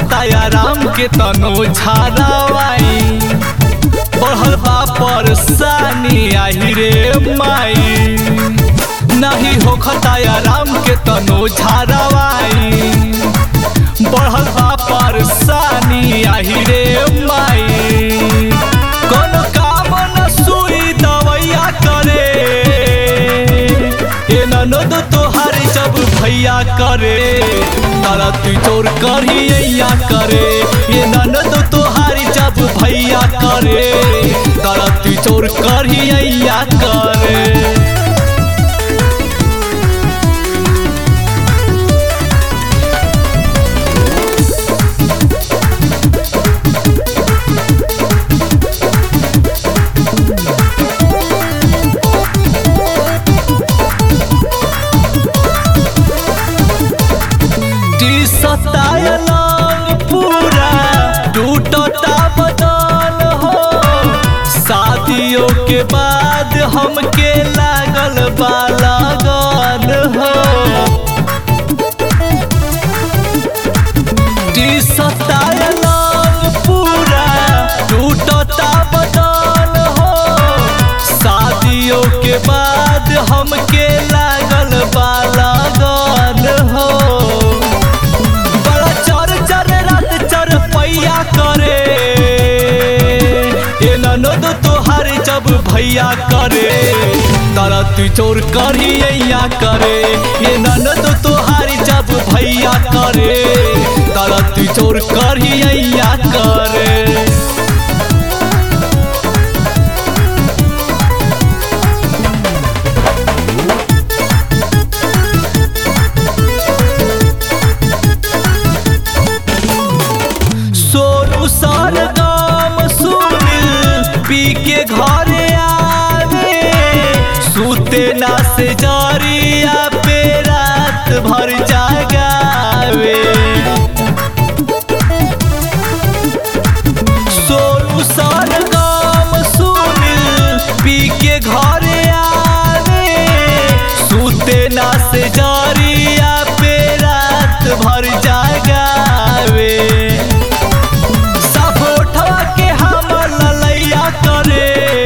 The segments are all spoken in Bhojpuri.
होखता आराम के तनो झारावाई बढ़ल बा परेशानी आही रे माई नहीं होखता आराम के तनो झारावाई बढ़ल बा परेशानी आही रे माई कोनो काम न सुई दवैया करे ए ननद तोहार जब भैया करे तारा तू चोर करिया करे ये ननद तोहार जब भैया करे तारा तू चोर करिया करे सतायलन पूरा टूटता बदन हो शादियों के बाद हमके लागल बा लगन हो सतायलन पूरा टूटता बदन हो शादियों के बाद हमके लागल बा लगन हो बड़ा चर चर रात चर पैया करे ए ननद तोहार जब भैया करे तारा तू चोर करिया करे ये ननद तोहार जब भैया करे तारा तू चोर करिया करे सोनू सर गाम सुनिल पी के घरे आवे सूते ना से जरिया पे रात भर जागावे सोनू सर गाम सुनिल पी के घरे आवे सूते ना से जरिया पे रात भर जागावे सपोठवा के हम ललैया करे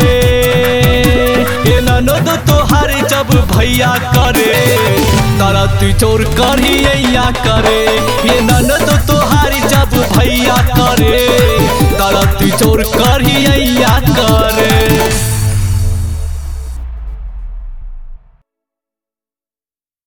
ए ननद तोहार जब भैया करे तारा तू चोर करिया करे ये ननद तोहार जब भैया करे तारा तू चोर करिया